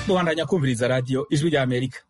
mubandanya kumviriza radiyo ijwi rya amerika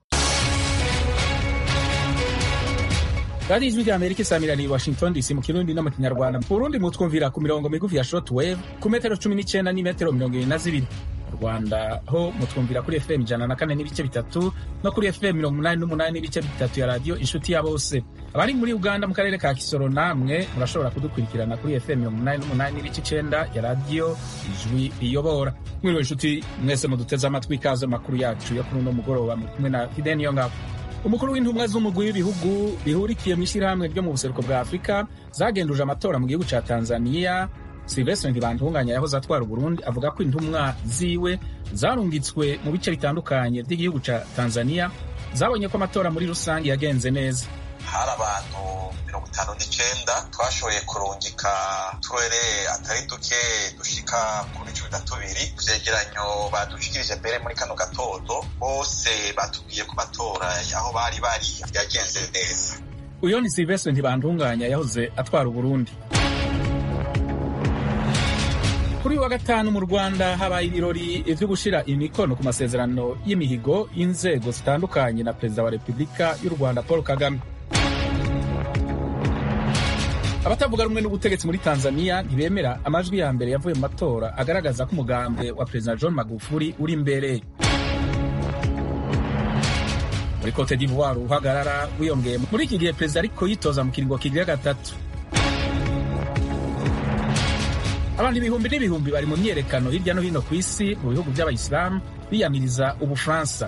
radiyo ijwi rya amerika isamiraniye i washington dc mu kirundi no mu kinyarwanda mu burundi mutwumvira ku mirongo migufi ya short wave ku metero cumi n'icyenda n'imetero mirongo ibiri na zibiri mu rwanda ho mutwumvira kuri fm ijana na kane n'ibice bitatu no kuri fm mirongo umunani n'umunani n'ibice bitatu ya radiyo inshuti ya bose abari muri uganda mu karere ka kisoro namwe murashobora kudukurikirana kuri fm mirongo umunani n'umunani n'ibice icenda ya radiyo ijwi riyobora mwiriwe inshuti mwese muduteze amatwi ikaze makuru yacu yo kuri uno mugoroba muri kumwe na fideni yo ngabo umukuru w'intumwa z'umugwi w'ibihugu bihurikiye mu ishyirahamwe ryo mu buseruko bwa afurika zagenduje amatora mu gihugu ca tanzania silvestre ntibantunganya yahoze atwara uburundi avuga ko intumwa ziwe zarungitswe mu bice bitandukanye by'igihugu ca tanzania zabonye ko amatora muri rusange yagenze neza hari abantu mirongo itanu n'icenda twashoboye kurungika turere atari duke dushika kuri cumi na tubiri vyegeranyo badushikirije mbere muri kano gatondo bose batubwiye ko amatora aho bari bari yagenze neza uyo ni silvestre ntibantunganya yahoze atwara uburundi kuri wa gatanu mu rwanda habaye ibirori vyo gushira imikono ku masezerano y'imihigo y'inzego zitandukanye na perezida wa repubulika y'u rwanda paul kagame abatavuga rumwe n'ubutegetsi muri tanzania ntibemera amajwi ya mbere yavuye mu matora agaragaza ko umugambi wa perezida john magufuli uri imbere muri cote d'ivoire uhagarara wiyongeye muri iki gihe perezida ariko yitoza mu kiringo kigira gatatu abantu ibihumbi n'ibihumbi bari mu myerekano hirya no hino ku isi mu bihugu by'abayisilamu biyamiriza ubufaransa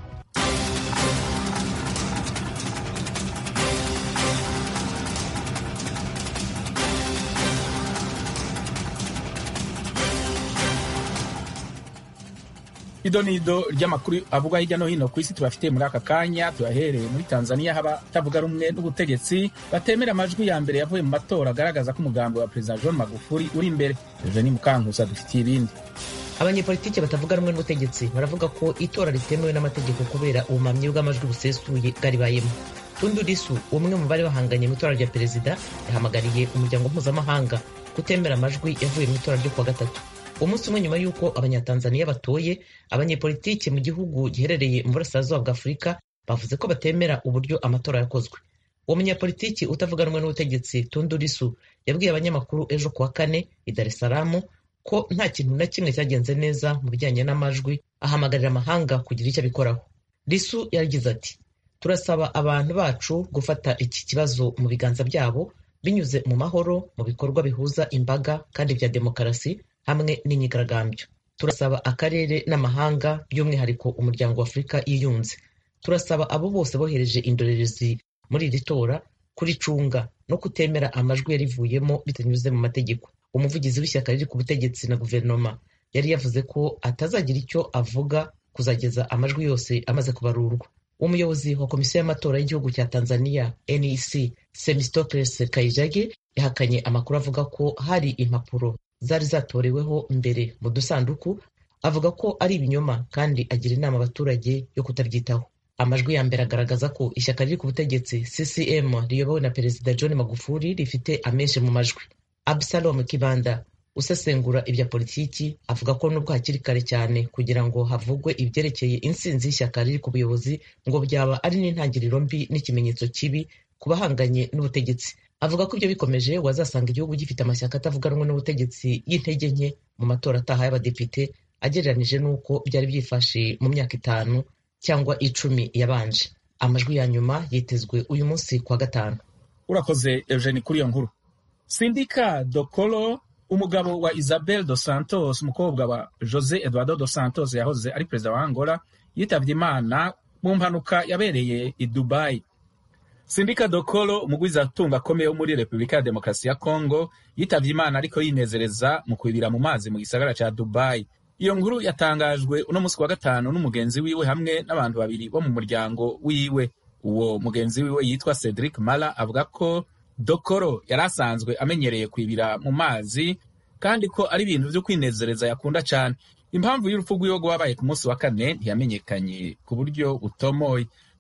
idonido ry'amakuru avugwa hirya no hino ku isi tubafitiye muri aka kanya tuyahereye muri tanzania haba tavuga rumwe n'ubutegetsi batemera amajwi ya mbere yavuye mu matora agaragaza ko umugambi wa perezida john magufuli uri imbere eugeni mukankusa dufitiye ibindi abanyepolitiki batavuga rumwe n'ubutegetsi baravuga ko itora ritemewe n'amategeko kubera ubumamyi bw'amajwi busesuye bwaribayemo tundu disu umwe mu bari bahanganye mu itora rya perezida yahamagariye umuryango mpuzamahanga kutemera amajwi yavuye mu itora ryo kuwa gatatu umunsi umwe nyuma y'uko abanyatanzaniya batoye abanyepolitiki mu gihugu giherereye mu burasirazuba bwa afurika bavuze ko batemera uburyo amatora yakozwe uwo munyapolitiki utavuga rumwe n'ubutegetsi tundu risu yabwiye abanyamakuru ejo kuwa kane i dar es salaam ko nta kintu na kimwe cyagenze neza mu bijyanye n'amajwi ahamagarira amahanga kugira icyo abikoraho risu yaragize ati turasaba abantu bacu gufata iki kibazo mu biganza byabo binyuze mu mahoro mu bikorwa bihuza imbaga kandi bya demokarasi hamwe n'imyigaragambyo turasaba akarere n'amahanga by'umwihariko umuryango wa afurika yiyunze turasaba abo bose bohereje indorerezi muri iri tora kuricunga no kutemera amajwi yarivuyemo bitanyuze mu mategeko umuvugizi w'ishyaka riri ku butegetsi na guverinoma yari yavuze ko atazagira icyo avuga kuzageza amajwi yose amaze kubarurwa umuyobozi wa komisiyo y'amatora y'igihugu cya tanzania nec semistocles kayijage yahakanye amakuru avuga ko hari impapuro zari zatoreweho mbere mu dusanduku avuga ko ari ibinyoma kandi agira inama abaturage yo kutabyitaho amajwi ya mbere agaragaza ko ishyaka riri ku butegetsi ccm riyobowe na perezida john magufuli rifite amenshi mu majwi absalom kibanda usesengura ibya politiki avuga ko nubwo hakiri kare cyane kugira ngo havugwe ibyerekeye intsinzi y'ishyaka riri ku buyobozi ngo byaba ari n'intangiriro mbi n'ikimenyetso kibi ku bahanganye n'ubutegetsi avuga ko ibyo bikomeje wazasanga igihugu gifite amashyaka atavuga rumwe n'ubutegetsi y'intege nke mu matora ataha y'abadepite agereranije n'uko byari byifashe mu myaka itanu cyangwa icumi yabanje amajwi ya nyuma yitezwe uyu munsi kwa gatanu urakoze eugeni kuri iyo nkuru sindika dokolo umugabo wa isabel dos santos umukobwa wa jose eduardo dos santos yahoze ari perezida wa angola yitabye imana mu mpanuka yabereye i dubai sindika dokolo umugwizatunga akomeye wo muri repubulika ya demokarasi ya kongo yitabye imana ariko yinezereza mu kwibira mu mazi mu gisagara ca dubai iyo nkuru yatangajwe uno munsi wa gatanu n'umugenzi wiwe hamwe n'abantu babiri bo mu muryango wiwe uwo mugenzi wiwe yitwa cedric mala avuga ko dokoro yari asanzwe amenyereye kwibira mu mazi kandi ko ari ibintu vyo kwinezereza yakunda cane impamvu y'urupfu rwiwe rwabaye ku munsi wa kane ntiyamenyekanye ku buryo butomoye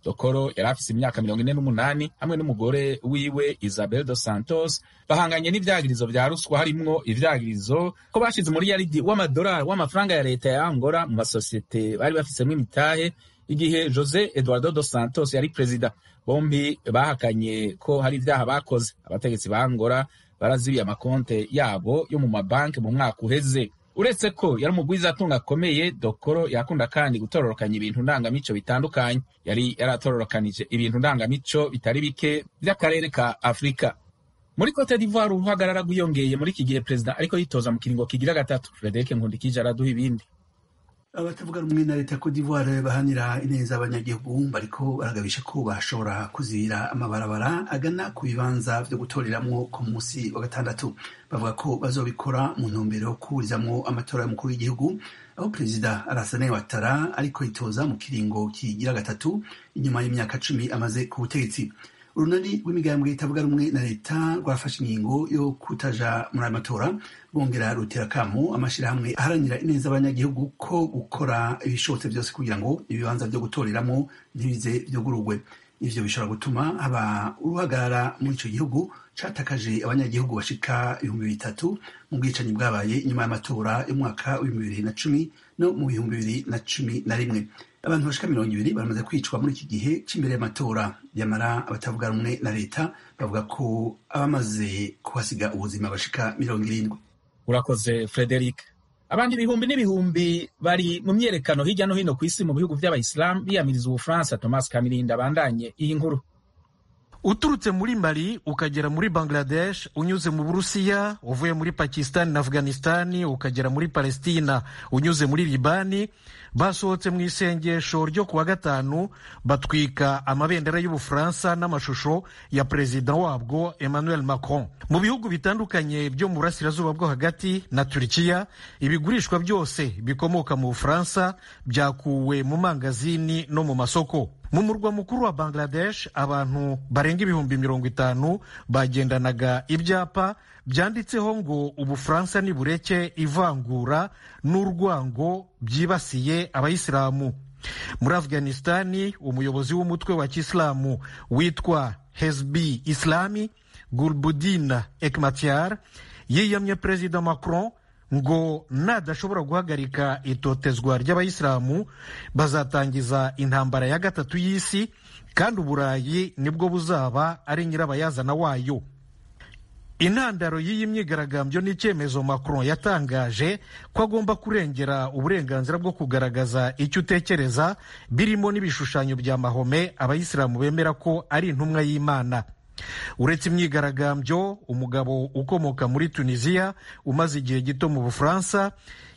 dokoro yari afise imyaka mirongo ine n'umunani hamwe n'umugore wiwe isabel dos santos bahanganye n'ivyagirizo vya ruswa harimwo ivyagirizo ko bashize muri yaridi w'amadolari w'amafaranga ya leta ya angola mu masosiyete bari bafisemwo imitahe igihe jose eduardo dos santos yari perezida bombi bahakanye ko hari ivyaha bakoze abategetsi ba angola barazibiye amakonte yabo yo mu mabanki mu mwaka uheze uretse ko yari umugwiza atunga akomeye dokoro yakunda kandi gutororokanya ibintu ndangamico bitandukanye yari yaratororokanije ibintu ndangamico bitari bike vy'akarere ka afurika muri cote d'ivoire uruhagarara rwiyongeye muri iki gihe perezida ariko yitoza mu kiringo kigira gatatu frederic nkundikije araduha ibindi abatavuga rumwe na leta Cote d'Ivoire bahanira ineza abanyagihugu bariko baragabisha ko bashobora kuzira amabarabara agana ku bibanza vyo gutoreramwo ku munsi wa gatandatu bavuga ko bazobikora mu ntumbero yo kuburizamwo amatora y'umukuru w'igihugu aho perezida Alassane Ouattara ariko yitoza mu kiringo kigira gatatu inyuma y'imyaka cumi amaze ku butegetsi urunani rw'imigambwe itavuga rumwe na leta rwafashe ingingo yo kutaja muri ayo matora rwongera rutera kamo amashirahamwe aharanira ineza abanyagihugu ko gukora ibishobotse byose kugira ngo ibibanza vyo gutoreramo ntibize vyugururwe ivyo bishobora gutuma haba uruhagarara muri ico gihugu catakaje abanyagihugu bashika ibihumbi bitatu mu bwicanyi bwabaye inyuma y'amatora y'umwaka w'ibihumbi bibiri na cumi no mu bihumbi bibiri na cumi na rimwe abantu bashika mirongo ibiri baramaze kwicwa muri iki gihe c'imbere y'amatora yamara abatavuga rumwe na leta bavuga ko abamaze kuhasiga ubuzima bashika mirongo irindwi urakoze frederic abandi ibihumbi n'ibihumbi bari mu myerekano hirya no hino ku isi mu bihugu vy'abayisilamu biyamiriza ubufaransa thomas kamirinda abandanye iyi nkuru uturutse muri mali ukagera muri bangladesh unyuze mu burusiya uvuye muri pakistani na afghanistani ukagera muri palestina unyuze muri libani basohotse mu isengesho ryo kuwa gatanu batwika amabendera y'ubufaransa n'amashusho ya perezida wabwo emmanuel macron mu bihugu bitandukanye byo mu burasirazuba bwo hagati na turikiya ibigurishwa byose bikomoka mu bufaransa byakuwe mu mangazini no mu masoko mu murwa mukuru wa bangladesh abantu barenga ibihumbi mirongo itanu bagendanaga ibyapa byanditseho ngo ubufaransa nibureke ivangura n'urwango byibasiye abayisilamu muri afghanistani umuyobozi w'umutwe wa kisilamu witwa hezbi islami gulbudin ekmatyar yiyamye perezida macron ngo nadashobora guhagarika itotezwa ry'abayisilamu bazatangiza intambara ya gatatu y'isi kandi uburayi nibwo buzaba ari nyirabayazana wayo intandaro y'iyi myigaragambyo ni icyemezo macron yatangaje ko agomba kurengera uburenganzira bwo kugaragaza icyo utekereza birimo n'ibishushanyo bya mahome abayisilamu bemera ko ari intumwa y'imana uretse imyigaragambyo umugabo ukomoka muri tunisiya umaze igihe gito mu bufaransa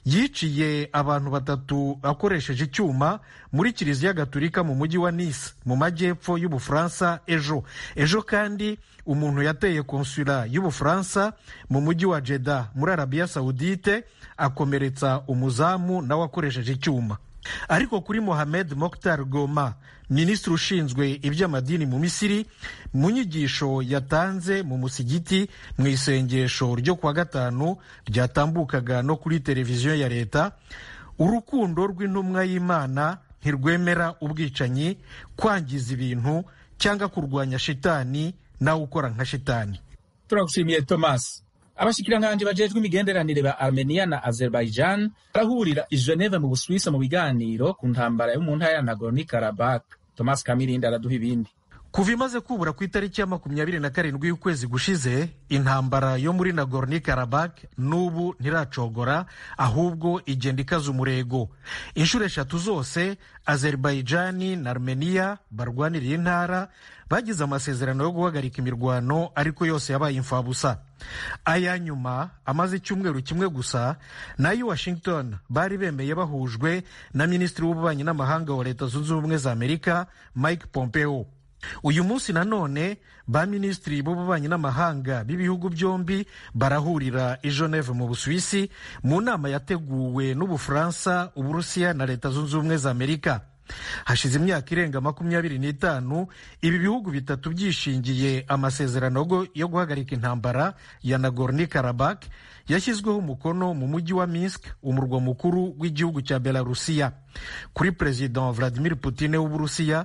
yiciye abantu batatu akoresheje icyuma muri kiliziya gaturika mu mujyi wa nice mu majyepfo y'ubufaransa ejo ejo kandi umuntu yateye konsula y'ubufaransa mu mujyi wa jeda muri arabiya sawudite akomeretsa umuzamu nawe akoresheje icyuma ariko kuri mohamed mokhtar goma minisitiri ushinzwe iby'amadini mu misiri mu nyigisho yatanze mu musigiti mu isengesho ryo kuwa gatanu ryatambukaga no kuri televiziyo ya leta urukundo rw'intumwa y'imana ntirwemera ubwicanyi kwangiza ibintu cyangwa kurwanya shitani nawe ukora nka shitani turagushimiye thomas abashikiranganji bajejwe imigenderanire ba armenia na azerbaijan barahurira i geneve mu busuwisi mu biganiro ku ntambara yo mu ntara ya nagorno karabak thomas kamirindi araduha ibindi kuva imaze kubura ku itariki ya makumyabiri na karindwi y'ukwezi gushize intambara yo muri nagorno karabak n'ubu ntiracogora ahubwo igenda ikaza umurego inshuro eshatu zose azerbaijani na armenia barwaniriye intara bagize amasezerano yo guhagarika imirwano ariko yose yabaye imfabusa aya nyuma amaze icyumweru kimwe gusa nayo washington bari bemeye bahujwe na minisitiri w'ububanyi n'amahanga wa leta zunze ubumwe za amerika mike pompeo uyu munsi nanone ba minisitiri b'ububanyi n'amahanga b'ibihugu byombi barahurira i geneve mu busuwisi mu nama yateguwe n'ubufaransa uburusiya na leta zunze ubumwe za amerika hashize imyaka irenga makumyabiri n'itanu ibi bihugu bitatu byishingiye amasezerano yo guhagarika intambara ya nagorno karabak yashyizweho umukono mu mujyi wa minsk umurwa mukuru w'igihugu cya belarusiya kuri perezida vladimir putin w'uburusiya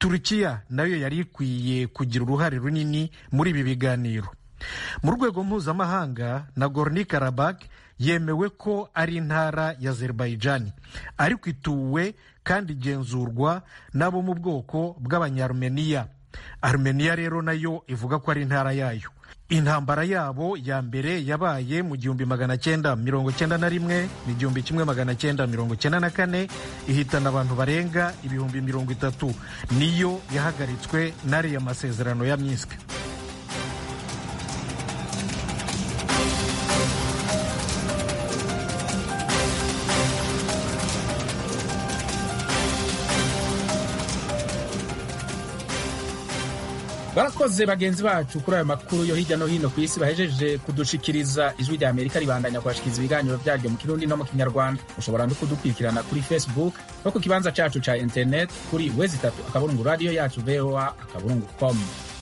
turukiya nayo yari ikwiye kugira uruhare runini muri ibi biganiro mu rwego mpuzamahanga nagorno karabakh yemewe ko ari intara ya azerbaijani ariko ituwe kandi igenzurwa n'abo mu bwoko bw'abanyarumeniya arumeniya rero nayo ivuga ko ari intara yayo intambara yabo ya mbere yabaye mu gihumbi magana cyenda mirongo cyenda na rimwe igihumbi kimwe magana cyenda mirongo cyenda na kane ihitana abantu barenga ibihumbi mirongo itatu niyo yahagaritswe n'ariya masezerano ya minsk barakoze bagenzi bacu kuri ayo makuru yo hirya no hino ku isi bahejeje kudushikiriza ijwi rya amerika ribandanya kubashikiriza ibiganiro byaryo mu kirundi no mu kinyarwanda ushobora no kudukurikirana kuri facebook no ku kibanza cacu ca internet kuri wezi itatu akaburungu radiyo yacu voa akaburungu com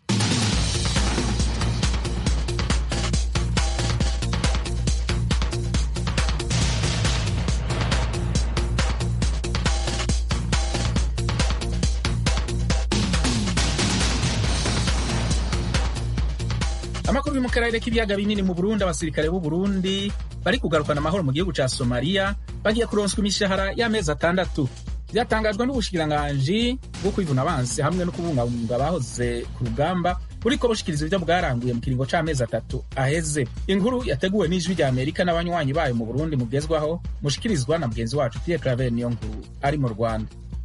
amakuru yo mu karere k'ibiyaga binini mu burundi abasirikare b'u burundi bari kugarukana amahoro mu gihugu ca somaliya bagiye kuronswa imishahara y'amezi atandatu byatangajwe n'ubushikiranganji bwo kwivuna abansi hamwe no kubungabunga abahoze ku rugamba buriko bushikiriza ibyo bwaranguye mu kiringo c'amezi atatu aheze inkuru yateguwe n'ijwi rya amerika n'abanywanyi bayo mu burundi mugezwaho mushikirizwa na mugenzi wacu pierre claver niyo nkuru ari mu rwanda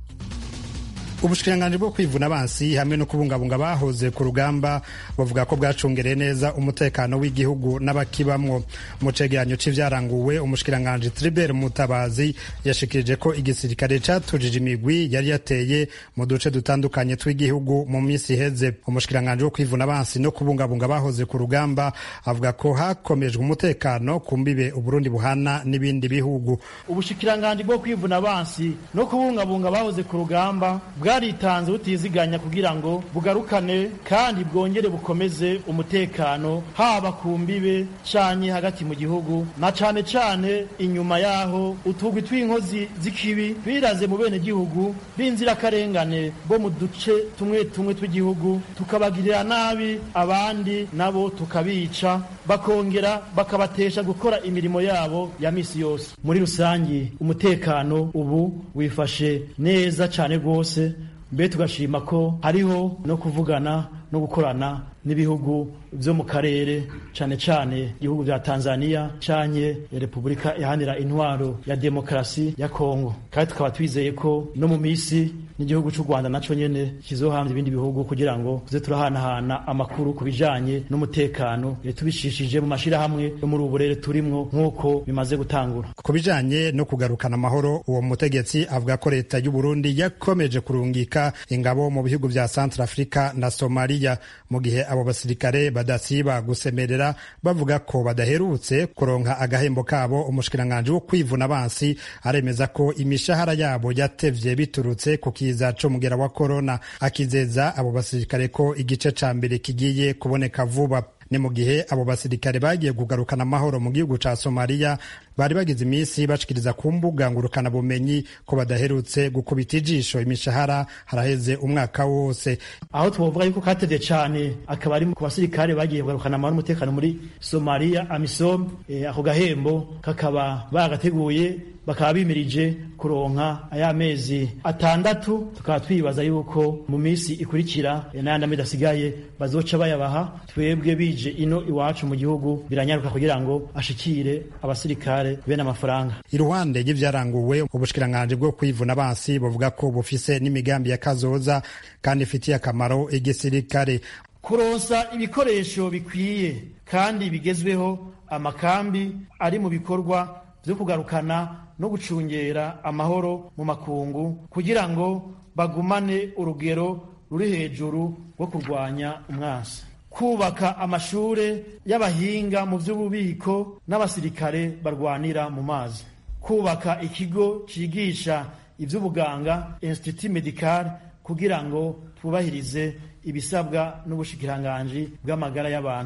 ubushikiranganji bwo kwivuna abansi hamwe no kubungabunga abahoze ku rugamba bavuga ko bwacungereye neza umutekano w'igihugu n'abakibamwo mu cegeranyo c'ivyaranguwe umushikiranganji Tribert Mutabazi yashikirije ko igisirikare catujije imigwi yari yateye mu duce dutandukanye tw'igihugu mu minsi iheze umushikiranganji wo kwivuna abansi no kubungabunga abahoze ku rugamba avuga ko hakomejwe umutekano ku mbibe Uburundi buhana n'ibindi bihugu ubushikiranganji bwo kwivuna abansi no kubungabunga abahoze ku rugamba bwaritanze butiziganya kugira ngo bugarukane kandi bwongere bukomeze umutekano haba ku mbibe canye hagati mu gihugu na cane cane inyuma yaho utugwi tw'inkozi z'ikibi biraze mu bene gihugu b'inzirakarengane bo mu duce tumwe tumwe tw'igihugu tukabagirira nabi abandi nabo tukabica bakongera bakabatesha gukora imirimo yabo ya misi yose muri rusangi umutekano ubu wifashe neza cane rwose mbe tugashima ko hariho no kuvugana no gukorana n'ibihugu byo mu karere cyane cyane ibihugu bya Tanzania canke Repubulika ihanira intwaro ya demokarasi ya Kongo kandi tukaba twizeye ko no mu misi n'igihugu cy'u Rwanda naco nyene kizohamya ibindi bihugu kugira ngo tuze turahanahana amakuru ku bijanye n'umutekano tubishishije mu mashirahamwe yo muri ubu burere turimwo nk'uko bimaze gutangura ku bijanye no kugarukana amahoro uwo mutegetsi avuga ko leta y'u Burundi yakomeje kurungika ingabo mu bihugu vya Centrafrica na Somalia mu gihe abo basirikare badasiba gusemerera bavuga ko badaherutse kuronka agahembo kabo umushikiranganji wo kwivuna abansi aremeza ko imishahara yabo yatevye biturutse ku kiza c'umugera wa korona akizeza abo basirikare ko igice ca mbere kigiye kuboneka vuba ni mu gihe abo basirikare bagiye kugarukana amahoro mu gihugu ca somaliya bari bagize iminsi bashikiriza ku mbuga ngurukana bumenyi ko badaherutse gukubita ijisho imishahara haraheze umwaka wose aho twovuga yuko katevye cane akaba ari ku basirikare bagiye kugarukana amahoro n'umutekano muri somaliya amisom eh, ako gahembo kakaba bagateguye bakaba bimirije kuronka aya mezi atandatu tukaba twibaza yuko mu minsi ikurikira n'ayandi amezi asigaye bazoca bayabaha twebwe bije ino iwacu mu gihugu biranyaruka kugira ngo ashikire abasirikare bene amafaranga iruhande y'ivyaranguwe ubushikiranganji bwo kwivuna abansi buvuga ko bufise n'imigambi ya kazoza kandi ifitiye akamaro igisirikare kuronsa ibikoresho bikwiye kandi bigezweho amakambi ari mu bikorwa vyo kugarukana no gucungera amahoro mu makungu kugira ngo bagumane urugero ruri hejuru rwo kurwanya umwasi kubaka amashure y'abahinga mu vy'ububiko n'abasirikare barwanira mu mazi kubaka ikigo cigisha ivy'ubuganga institut medical kugira ngo twubahirize ibisabwa n'ubushikiranganji bw'amagara y'abantu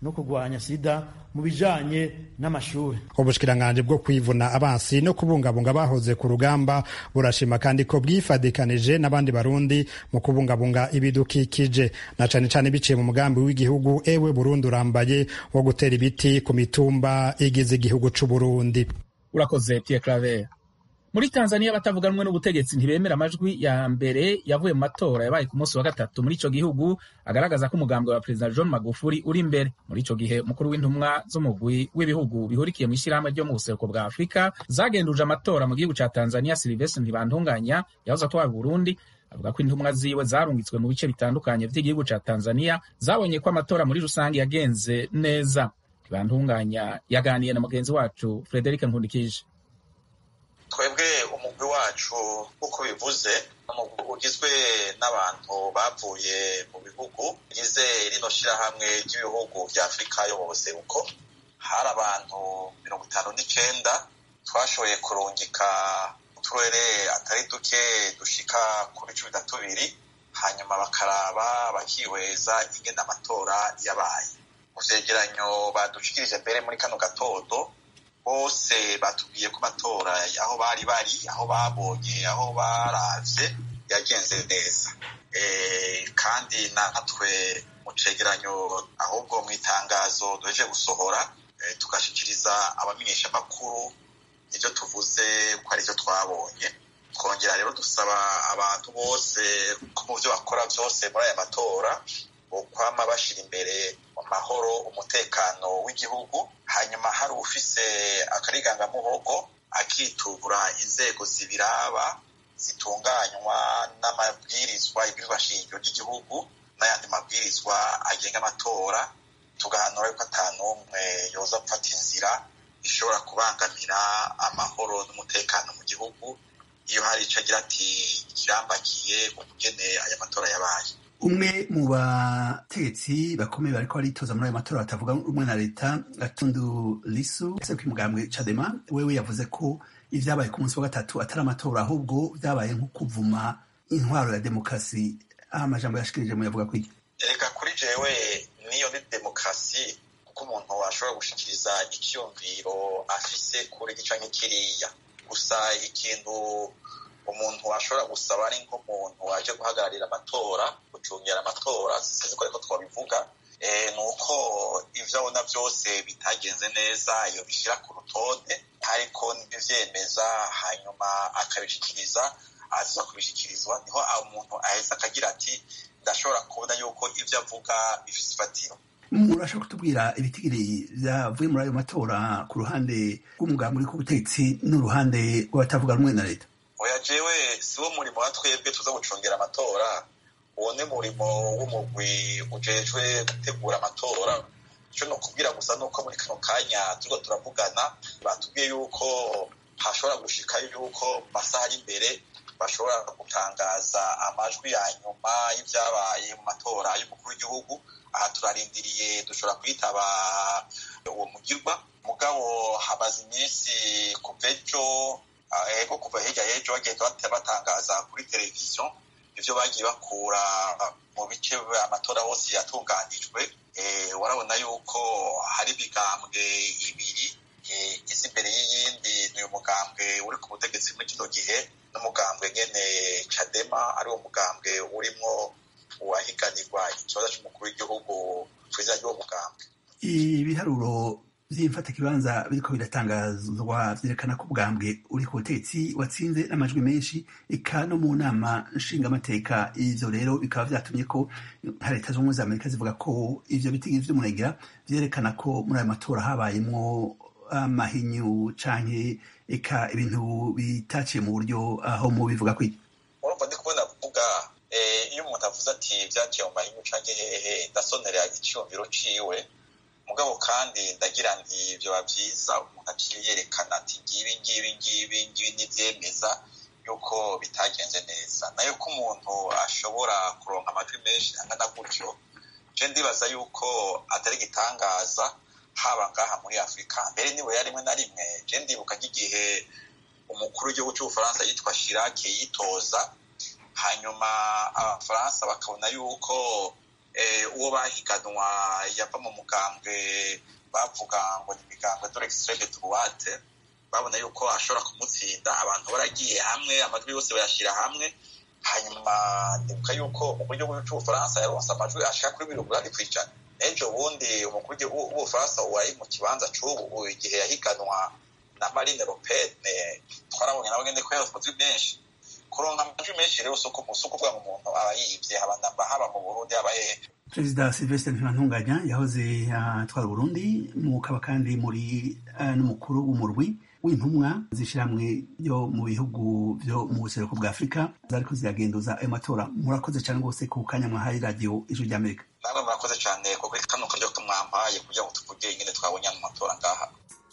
no kurwanya sida mu bijanye n'amashuri ubushikiranganje bwo kwivuna abansi no kubungabunga bahoze ku rugamba burashima kandi ko bwifadikanije n'abandi barundi mu kubungabunga ibidukikije na cane cane biciye mu mugambi w'igihugu ewe Burundi urambaye wo gutera ibiti ku mitumba igize igihugu c'Uburundi urakoze Pierre Claver muri tanzania abatavuga rumwe n'ubutegetsi ntibemera amajwi ya mbere yavuye mu matora yabaye ku munsi wa gatatu muri ico gihugu agaragaza ko umugambi wa perezida john magufuli uri imbere muri ico gihe umukuru w'intumwa z'umugwi w'ibihugu bihurikiye mu ishyirahamwe ryo mu buseruko bwa afurika zagenduje amatora mu gihugu ca tanzania silivestre ntibantunganya yahoze atwara burundi avuga ko intumwa ziwe zarungitswe mu bice bitandukanye vy'igihugu ca tanzania zabonye ko amatora muri rusange yagenze neza ntibantunganya yaganiye na mugenzi wacu frederic nkundikije twebwe umugwi wacu nk'uko bivuze umugwi ugizwe n'abantu bavuye mu bihugu bigize rino shirahamwe ry'ibihugu vya afurika yo mu buseruko hari abantu mirongo itanu n'icenda twashoboye kurungika uturere atari duke dushika kuri cumi na tubiri hanyuma bakaraba bakihweza ingene amatora yabaye mu vyegeranyo badushikirije mbere muri kano gatondo bose batubwiye ko amatora aho bari bari aho babonye aho baravye yagenze neza kandi natwe mu cegeranyo ahubwo mu itangazo duheje gusohora tugashikiriza abamenyeshamakuru ivyo tuvuze ko ari vyo twabonye twongera rero dusaba abantu bose ko mu vyo bakora vyose muri aya matora bokwama bashira imbere amahoro umutekano w'igihugu hanyuma hari ufise akarigangamuhogo akitura inzego zibiraba zitunganywa n'amabwirizwa ibwirizwa shingiro ry'igihugu n'ayandi mabwirizwa agenga amatora tugahanura yuko ata n'umwe yoza gufata inzira ishobora kubangamira amahoro n'umutekano mu gihugu iyo hari ico agira ati kirambakiye ukugene aya matora yabaye umwe mu bategetsi bakomeye bariko baritoza muri ayo matora batavuga rumwe na leta gatundu lisu ese ku mugambwe cadema wewe yavuze ko ivyabaye ku munsi wa gatatu atari amatora ahubwo vyabaye nko kuvuma intwaro ya demokarasi aho amajambo yashikirije mu yavuga kwiki reka kuri jewe niyo ni demokarasi kuko umuntu ashobora gushikiriza icyumviro afise kuri gica nk'ikiriya gusa ikintu umuntu ashobora gusaba ari nk'umuntu waje guhagararira amatora gucungera amatora sinzi ko ariko twabivuga ni uko ivyo abona vyose bitagenze neza iyo bishyira ku rutonde ariko n'ivyemeza hanyuma akabishikiriza aza kubishikirizwa niho umuntu aheza akagira ati ndashobora kubona yuko ivyo avuga bifise ifatiro murashobora kutubwira ibitigiri vyavuye muri ayo matora ku ruhande rw'umugambi uri ku butegetsi n'uruhande rw'abatavuga rumwe na leta oya jewe siwo murimo wa twebwe tuza gucungera amatora uwo ni murimo w'umugwi ujejwe gutegura amatora ico no kubwira gusa nuko muri kano kanya turiko turavugana batubwiye yuko hashobora gushika yuko mu masaha ari imbere bashobora gutangaza amajwi ya nyuma y'ivyabaye mu matora y'umukuru w'igihugu aha turarindiriye dushobora kwitaba uwo mugirwa mugabo hamaze iminsi kuva ejo ego kuva hirya y'ejo bagenda batangaza kuri televiziyo ivyo bagiye bakura mu bice amatora hose yatunganijwe warabona yuko hari imigambwe ibiri iza imbere y'iyindi ni uyu mugambwe uri ku butegetsi muri kino gihe n'umugambwe nyene cadema ari wo mugambwe urimwo uwahiganirwa ikibazo c'umukuru w'igihugu kw'izina ry'uwo mugambwe ibiharuro vy'imfatakibanza biriko biratangazwa vyerekana ko ubwambwe uri ku butegetsi watsinze n'amajwi menshi eka no mu nama nshingamateka ivyo rero bikaba vyatumye ko leta z'ubumwe za amerika zivuga ko ivyo bitigiri vy'umurengera vyerekana ko muri ayo matora habayemwo amahinyu canke eka ibintu bitaciye mu buryo aho mu bivuga kwiki urumva ndi kubona kuvuga iyo umuntu avuze ati vyaciye mu mahinyu canke hehe ndasonera iciyumviro ciwe mugabo kandi ndagira nti vyoba vyiza umuntu aciye yerekana ati ngibi ngibi ngibi ngibi n'ivyemeza yuko bitagenze neza nayo ko umuntu ashobora kuronka amajwi menshi angana gutyo je ndibaza yuko atari igitangaza haba ngaha muri afurika mbere niwe rimwe na rimwe je ndibuka nk'igihe umukuru w'igihugu c'ubufaransa yitwa shirake yitoza hanyuma abafaransa bakabona yuko uwo bahiganwa yava mu mugambwe bavuga ngo ni imigambwe dore extreme droite babona yuko ashobora kumutsinda abantu baragiye hamwe amajwi yose bayashyira hamwe hanyuma ndibuka yuko uburyo bw'ubufaransa yaronse amajwi ashaka kuri mirongo inani ku ijana n'ejo bundi umukuru w'ubufaransa wari mu kibanza c'ubu igihe yahiganwa na marine le pen twarabonye nawe ngende ko yaronse amajwi menshi kuronka amajwi menshi rero si ukuvuga ngo umuntu aba yibye haba haba mu burundi haba hehe perezida silvestre ntibantunganya yahoze atwara uburundi mukaba kandi muri n'umukuru w'umurwi w'intumwa z'ishyirahamwe ryo mu bihugu byo mu buseruko bwa afurika zariko ziragenduza ayo matora murakoze cyane rwose ku kanya mwahaye radiyo ijwi ry'amerika namwe murakoze cyane kuko kano karyo mwampaye kugira ngo tuvuge ingene twabonye ano matora ngaha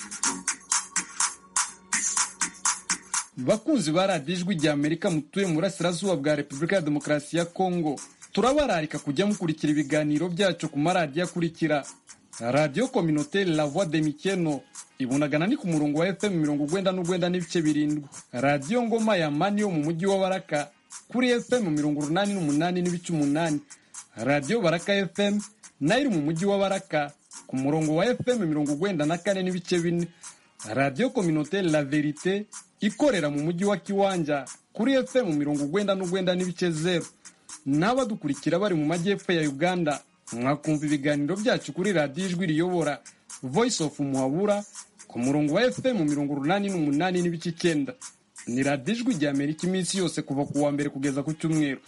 bakunzi ba radiyo ijwi rya amerika mutuye mu burasirazuba bwa repubulika ya demokarasi ya kongo turabararika kujya mukurikira ibiganiro byacu ku maradiyo akurikira radiyo kominoteri la voix de mikeno ibunagana ni ku murongo wa fm mirongo ugwenda n'ugwenda n'ibice birindwi radiyo ngoma ya mani yo mu mujyi wa baraka kuri fm mirongo urunani n'umunani n'ibice umunani radiyo baraka fm nayo iri mu mujyi wa baraka ku murongo wa fm mirongo ugwenda na kane n'ibice bine radiyo kominoteri la verite ikorera mu mujyi wa kiwanja kuri fm mirongo ugwenda n'ugwenda n'ibice zero n'abadukurikira bari mu majyepfo ya uganda mwakumva ibiganiro byacu kuri radiyo ijwi riyobora voice of muhabura ku murongo wa fm mirongo urunani n'umunani n'ibice icyenda ni radiyo ijwi rya amerika iminsi yose kuva ku wa mbere kugeza ku cyumweru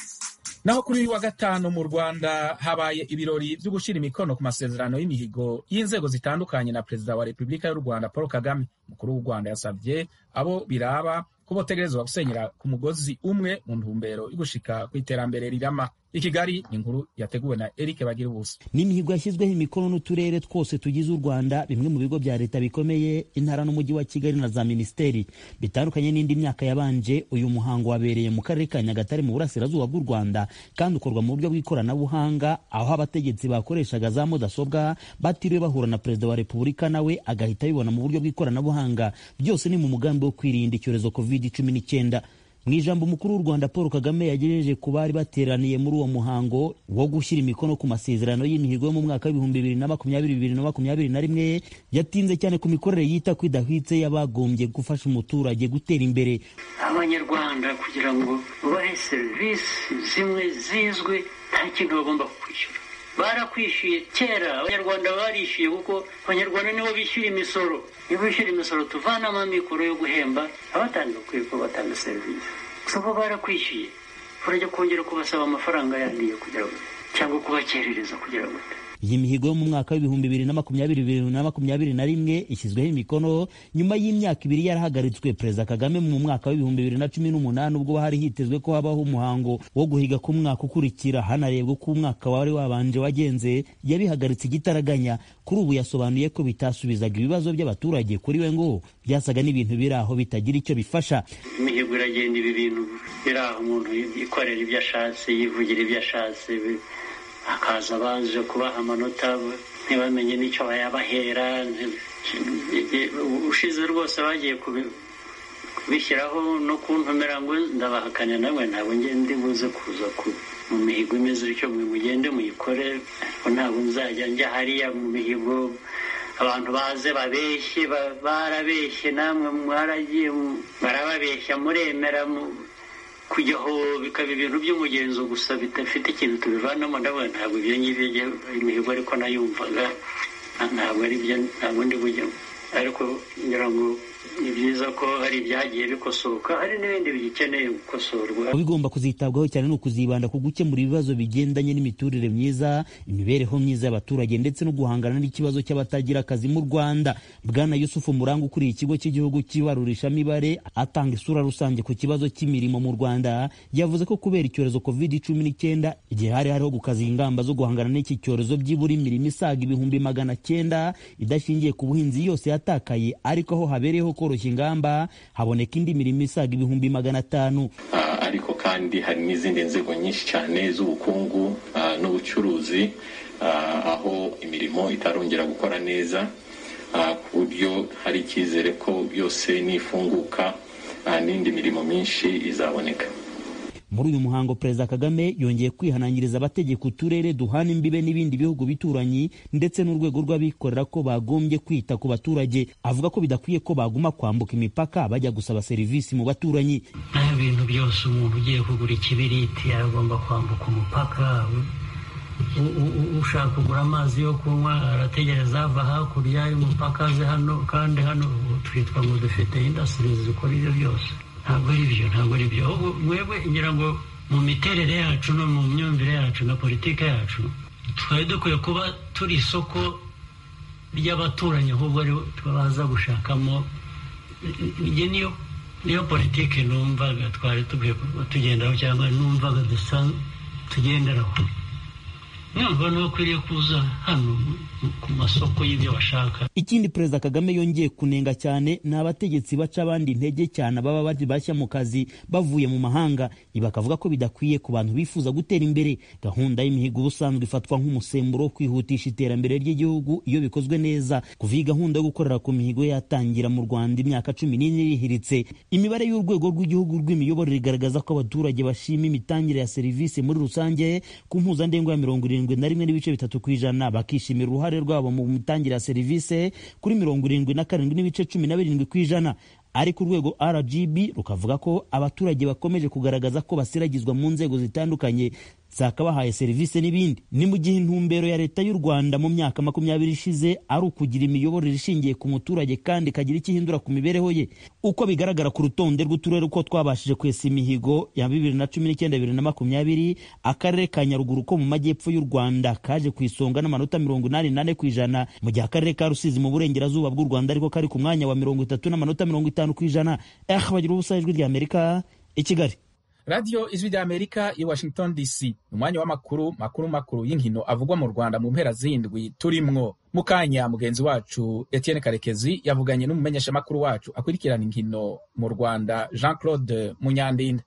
naho kuri uyu wa gatanu mu rwanda habaye ibirori byo gushyira imikono ku masezerano y'imihigo y'inzego zitandukanye na perezida wa repubulika y'u rwanda paul kagame umukuru w'u rwanda yasabye abo biraba ko botegerezwa gusenyera ku mugozi umwe mu ntumbero yo gushika ku iterambere rirama i kigali ni inkuru yateguwe na eric bagira ubusa ni imihigo yashyizweho imikono n'uturere twose tugize u rwanda bimwe mu bigo bya leta bikomeye intara n'umujyi wa kigali na za minisiteri bitandukanye n'indi myaka yabanje uyu muhango wabereye mu karere ka nyagatare mu burasirazuba bw'u rwanda kandi ukorwa mu buryo bw'ikoranabuhanga aho abategetsi bakoreshaga za mudasobwa batiriwe bahura na perezida wa repubulika nawe agahita abibona mu buryo bw'ikoranabuhanga byose ni mu mugambi wo kwirinda icyorezo covid cumi n'icyenda mu ijambo umukuru w'u rwanda paul kagame yagejeje ku bari bateraniye muri uwo muhango wo gushyira imikono ku masezerano y'imihigo yo mu mwaka w'ibihumbi bibiri na makumyabiri bibiri na makumyabiri na rimwe yatinze cyane ku mikorere yita ko idahwitse y'abagombye gufasha umuturage gutera imbere abanyarwanda kugira ngo bahe serivisi zimwe zizwi nta kintu bagomba kwishyura barakwishyuye kera abanyarwanda barishyuye kuko abanyarwanda nibo bishyura imisoro nibo bishyura imisoro tuvanamo amikoro yo guhemba abatanga ukwiye ko batanga serivisi gusa bo barakwishyuye urajya kongera kubasaba amafaranga yandiye kugira ngo cyangwa kubakerereza kugira ngo iyi mihigo yo mu mwaka w'ibihumbi bibiri na makumyabiri bibiri na makumyabiri na rimwe ishyizweho imikono nyuma y'imyaka ibiri yarahagaritswe perezida kagame mu mwaka w'ibihumbi bibiri na cumi n'umunani ubwo hari hitezwe ko habaho umuhango wo guhiga ku mwaka ukurikira hanarebwa uko umwaka wari wabanje wagenze yabihagaritse igitaraganya kuri ubu yasobanuye ko bitasubizaga ibibazo by'abaturage kuri we ngo byasaga n'ibintu biri aho bitagira icyo bifasha imihigo iragenda ibi bintu biri aho umuntu yikorera ibyo ashatse yivugira ibyo ashatse hakaza baje kubaha amanota ntibamenye n'icyo bayabahera ushize rwose bagiye kubishyiraho no kuntumira ngo ndabahakanya nawe ntabwo ngende buze kuza mu mihigo imeze bityo mwe mugende muyikore ariko ntabwo nzajya njya hariya mu mihigo abantu baze babeshye barabeshye namwe mwaragiye barababeshya muremera kujyaho bikaba ibintu by'umugenzo gusa bidafite ikintu tubivanamo ndabona ntabwo ibyo ngibyo imihigo ariko nayumvaga ntabwo ari byo ntabwo ndi bujyamo ariko ngira ngo ni byiza ko hari ibyagiye bikosoka hari n'ibindi bigikeneye gukosorwa bigomba kuzitabwaho cyane ni ukuzibanda ku gukemura ibibazo bigendanye n'imiturire myiza imibereho myiza y'abaturage ndetse no guhangana n'ikibazo cy'abatagira akazi mu rwanda bwana yusufu muranga ukuriye ikigo cy'igihugu cy'ibarurishamibare atanga isura rusange ku kibazo cy'imirimo mu rwanda yavuze ko kubera icyorezo covid cumi n'icyenda igihe hari hariho gukaza ingamba zo guhangana n'iki cyorezo byibura imirimo isaga ibihumbi magana cyenda idashingiye ku buhinzi yose yatakaye ariko aho habereyeho koroshya ingamba haboneka indi mirimo isaga ibihumbi magana atanu ariko kandi hari n'izindi nzego nyinshi cyane z'ubukungu n'ubucuruzi aho imirimo itarongera gukora neza ku buryo hari icyizere ko yose nifunguka n'indi mirimo myinshi izaboneka muri uyu muhango perezida kagame yongeye kwihanangiriza abategeka uturere duhana imbibe n'ibindi bihugu bituranyi ndetse n'urwego rw'abikorera ko bagombye kwita ku baturage avuga ko bidakwiye ko baguma kwambuka imipaka bajya gusaba serivisi mu baturanyi naho ibintu byose umuntu ugiye kugura ikibiriti agomba kwambuka umupaka ushaka kugura amazi yo kunywa arategereza ava hakurya y'umupaka aze hano kandi hano twitwa ngo dufite indasitiri zikora ibyo byose ntabwo ari byo ntabwo ari byo mwebwe ngira ngo mu miterere yacu no mu myumvire yacu na politiki yacu twari dukwiye kuba turi isoko ry'abaturanyi ahubwo ari baza gushakamo iyi niyo niyo politiki numvaga twari dukwiye tugenderaho cyangwa numvaga dusa tugenderaho ntabwo ntukwiriye kuza hano ku masoko y'ibyo bashaka ikindi perezida kagame yongeye kunenga cyane ni abategetsi baca abandi intege cyane baba bari bashya mu kazi bavuye mu mahanga ibi bakavuga ko bidakwiye ku bantu bifuza gutera imbere gahunda y'imihigo ubusanzwe ifatwa nk'umusemburo wo kwihutisha iterambere ry'igihugu iyo bikozwe neza kuva iyi gahunda yo gukorera ku mihigo yatangira mu rwanda imyaka cumi n'ine irihiritse imibare y'urwego rw'igihugu rw'imiyoborere igaragaza ko abaturage bashima imitangire ya serivisi muri rusange ku mpuzandengo ya mirongo irindwi na rimwe n'ibice bitatu ku ijana bakishimira uruhare rwabo mu mitangire ya serivisi kuri mirongo irindwi na karindwi n'ibice cumi na birindwi ku ijana ariko urwego rgb rukavuga ko abaturage bakomeje kugaragaza ko basiragizwa mu nzego zitandukanye zakabahaye serivisi n'ibindi ni mu gihe intumbero ya leta y'u rwanda mu myaka makumyabiri ishize ari ukugira imiyoborere ishingiye ku muturage kandi ikagira icyo ihindura ku mibereho ye uko bigaragara ku rutonde rw'uturere uko twabashije kwesa imihigo ya bibiri na cumi n'icyenda bibiri na makumyabiri akarere ka nyaruguru ko mu majyepfo y'u rwanda kaje ku isonga n'amanota mirongo inani n'ane ku ijana mu gihe akarere ka rusizi mu burengerazuba bw'u rwanda ariko kari ku mwanya wa mirongo itatu n'amanota mirongo itanu ku ijana eh bagira ubusa ijwi ry'amerika i kigali radiyo ijwi ry'amerika i washington dc umwanya w'amakuru makuru makuru y'inkino avugwa mu rwanda mu mpera z'indwi turimwo mu kanya mugenzi wacu etienne karekezi yavuganye n'umumenyeshamakuru wacu akurikirana inkino mu rwanda jean claude munyandinda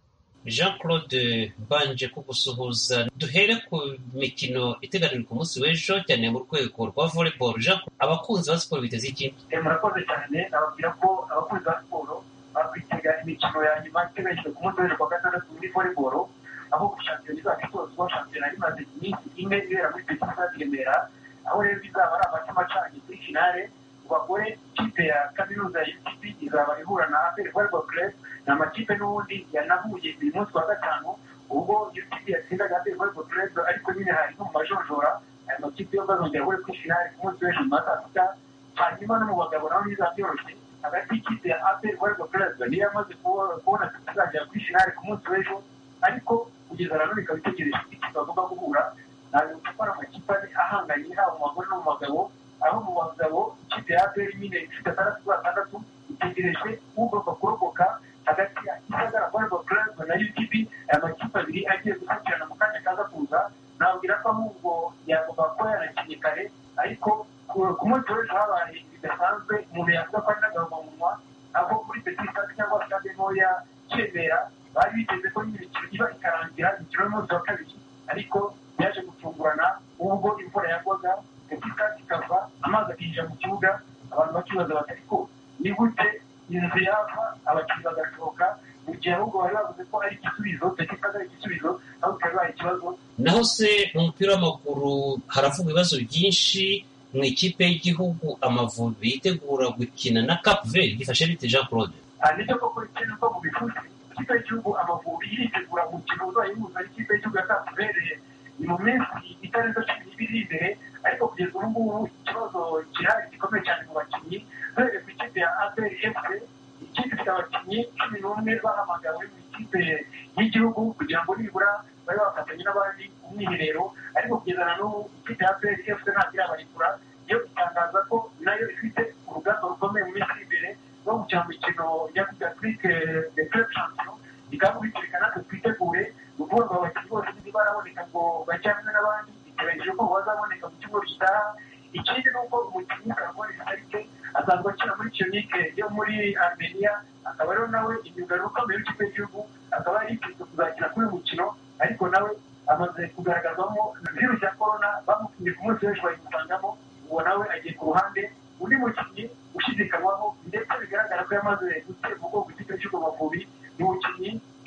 jean claude mbanje kugusuhuza duhere ku mikino iteganijwe ku munsi w'ejo cyane mu rwego rwa volleyball jean abakunzi ba siporo biteze iki murakoze cyane nababwira ko abakunzi ba siporo bakwitega imikino ya nyuma iteganyijwe ku munsi w'ejo kuwa gatandatu muri volleyball aho shampiyona izaba isozwa shampiyona imaze iminsi ine ibera muri petit stade remera aho rero bizaba ari amata macanye kuri finale mu bagore ikipe ya kaminuza ya utp izaba ihura na aperi volleyball club ni amakipe n'ubundi yanahuye uyu munsi wa gatanu ubwo utp yatsindaga aperi volleyball club ariko nyine hari no mu majonjora aya makipe yo bazongera ahure kuri finale ku munsi w'ejo nyuma ya saa sita hanyuma no mu bagabo naho bizaba byoroshye hagati y'ikipe ya aperi volleyball club niyo yamaze kubona tuzagera kuri finale ku munsi w'ejo ariko kugeza na none ikaba itegereje ikipe bagomba guhura ntabwo gukora amakipe ane ahanganye haba mu bagore no mu bagabo aho mu bagabo ikipe ya aperi nyine ifite atandatu kuri atandatu itegereje ugomba kurokoka hagati ya gisagara volleyball club na utp aya makipe abiri agiye gusakirana mu kanya kaza kuza nabwira ko ahubwo yagomba kuba yanakinnye kare ariko ku munsi w'ejo habaye bidasanzwe umuntu yavuga ko ari n'agahomamunwa aho muri petit stade cyangwa stade ntoya kemera bari biteze ko nyine imikino iba ikarangira imikino y'umunsi wa kabiri ariko yaje gutungurana ubwo imvura yagwaga petit stade ikava amazi akinjira mu kibuga abantu bakibaza bati ariko ni gute inzu yava abakinnyi bagasohoka mu gihe ahubwo bari bavuze ko ari igisubizo petit stade ari igisubizo aho bikaba bibaye ikibazo naho se mu mupira w'amaguru haravugwa ibibazo byinshi mu ikipe y'igihugu amavubi yitegura gukina na cap vert gifashe bite jean claude nicyo koko ikindi ko mu bifuza ikipe y'igihugu amavubi iritegura umukino uzayihuza n'ikipe y'igihugu ya cap vert ni mu minsi itarenze cumi n'ibiri imbere ariko kugeza ubu ngubu ikibazo kirahari gikomeye cyane mu bakinnyi duhereye ku ikipe ya aperi efuse ikipe ifite abakinnyi cumi n'umwe bahamagawe mu ikipe y'igihugu kugira ngo nibura babe bafatanye n'abandi umwiherero ariko kugeza na n'ubu ikipe ya aperi efuse ntabwo irabarekura yo itangaza ko nayo ifite urugamba rukomeye mu minsi iri imbere rwo gukina mu mikino ya afurike de club champion ikaba bitwereka natwe twitegure ni ukuvuga ngo abakinnyi bose ntibaraboneka ngo bajye hamwe n'abandi biteganyije ko bazaboneka mu cyumweru gitaha ikindi ni uko umukinnyi karabone sarike asanzwe akina muri kiyonike yo muri armenia akaba rero nawe imyugariro ukomeye w'ikipe y'igihugu akaba yari yitezwe kuzakina kuri uyu mukino ariko nawe amaze kugaragazwamo virusi ya korona bamupimye ku munsi w'ejo bayimusangamo uwo nawe agiye ku ruhande undi mukinnyi ushidikanywaho ndetse bigaragara ko yamaze gutera ubwoko ikipe cy'ubwo mavubi ni umukinnyi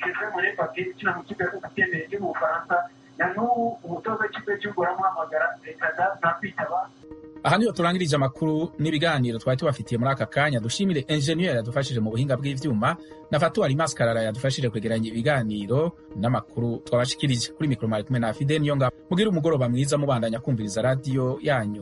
kevin murepape ukina mu kipe y'ubutembere yo mu bufaransa na n'ubu umutoza w'ikipe y'igihugu aramuhamagara leta da ntakwitaba aha niho turangirije amakuru n'ibiganiro twari tubafitiye muri aka kanya dushimire enjeniyeri yadufashije mu buhinga bw'ivyuma na fatuwari maskarara yadufashije kwegeranya ibiganiro n'amakuru twabashikirije kuri mikoro mwari kumwe na fide niyo ngabo mugire umugoroba mwiza mubandanya kumviriza radiyo yanyu